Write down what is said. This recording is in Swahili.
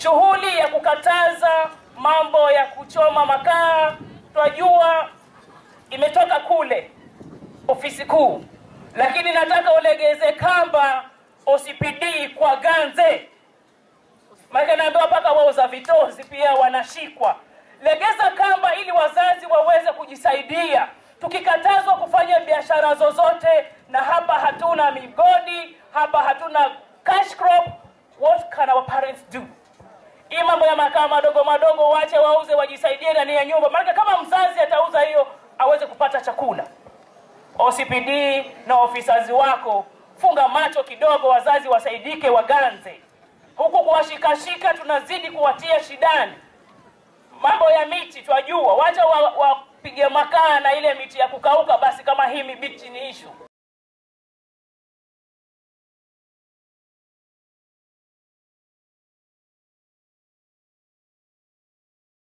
Shughuli ya kukataza mambo ya kuchoma makaa twajua imetoka kule ofisi kuu, lakini nataka ulegeze kamba OCPD kwa Ganze, maana naambiwa mpaka wauza vitozi pia wanashikwa. Legeza kamba ili wazazi waweze kujisaidia. Tukikatazwa kufanya biashara zozote, na hapa hatuna migodi, hapa hatuna cash crop, what can our parents do? Hii mambo ya makaa madogo madogo wache wauze, wajisaidie ndani ya nyumba, maana kama mzazi atauza hiyo aweze kupata chakula. OCPD na ofisasi wako, funga macho kidogo, wazazi wasaidike, waganze huku kuwashikashika, tunazidi kuwatia shidani. Mambo ya miti twajua, wacha wapige wa makaa na ile miti ya kukauka, basi kama hii miti ni ishu